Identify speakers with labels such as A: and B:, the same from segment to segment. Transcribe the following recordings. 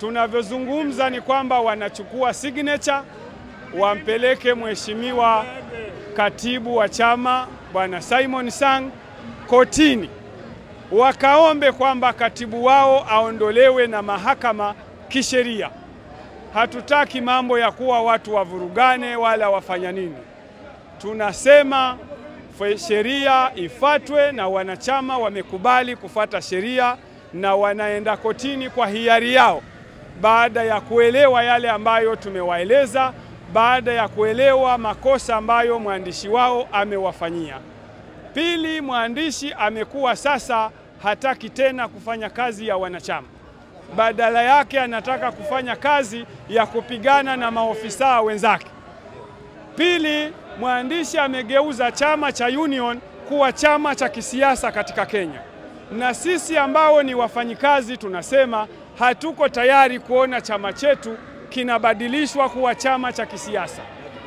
A: Tunavyozungumza ni kwamba wanachukua signature wampeleke mheshimiwa katibu wa chama bwana Simon Sang kotini, wakaombe kwamba katibu wao aondolewe na mahakama kisheria. Hatutaki mambo ya kuwa watu wavurugane wala wafanya nini. Tunasema sheria ifatwe, na wanachama wamekubali kufata sheria na wanaenda kotini kwa hiari yao, baada ya kuelewa yale ambayo tumewaeleza, baada ya kuelewa makosa ambayo mwandishi wao amewafanyia. Pili, mwandishi amekuwa sasa hataki tena kufanya kazi ya wanachama, badala yake anataka kufanya kazi ya kupigana na maofisa wenzake. Pili, mwandishi amegeuza chama cha Union kuwa chama cha kisiasa katika Kenya, na sisi ambao ni wafanyikazi tunasema hatuko tayari kuona chama chetu kinabadilishwa kuwa chama cha kisiasa.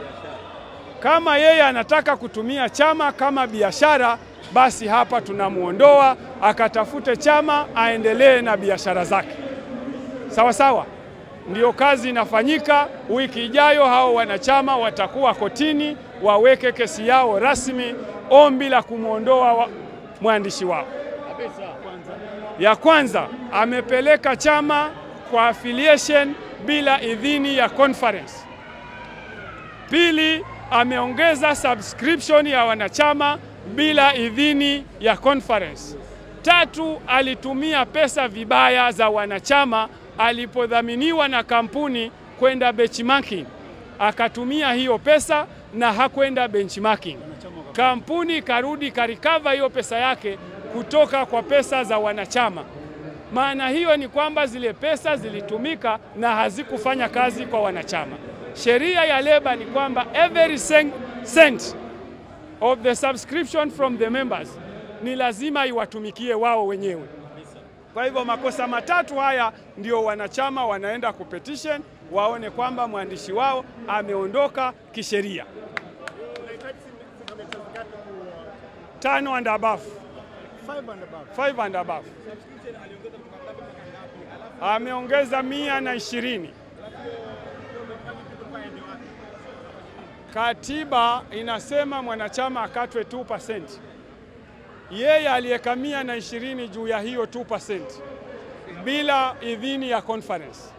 A: Kama yeye anataka kutumia chama kama biashara, basi hapa tunamwondoa akatafute chama aendelee na biashara zake. Sawa sawa, ndiyo kazi inafanyika. Wiki ijayo hao wanachama watakuwa kotini waweke kesi yao rasmi, ombi la kumwondoa wa mwandishi wao. Ya kwanza amepeleka chama kwa affiliation bila idhini ya conference. Pili, ameongeza subscription ya wanachama bila idhini ya conference. Tatu, alitumia pesa vibaya za wanachama alipodhaminiwa na kampuni kwenda benchmarking, akatumia hiyo pesa na hakwenda benchmarking. Kampuni karudi karikava hiyo pesa yake kutoka kwa pesa za wanachama. Maana hiyo ni kwamba zile pesa zilitumika na hazikufanya kazi kwa wanachama. Sheria ya leba ni kwamba every cent of the subscription from the members ni lazima iwatumikie wao wenyewe. Kwa hivyo makosa matatu haya ndio wanachama wanaenda kupetition waone kwamba mwandishi wao ameondoka kisheria. Tano and above. Five and above. Ameongeza mia na ishirini. Katiba inasema mwanachama akatwe 2%. Yeye aliyeka mia na ishirini juu ya hiyo 2% bila idhini ya conference.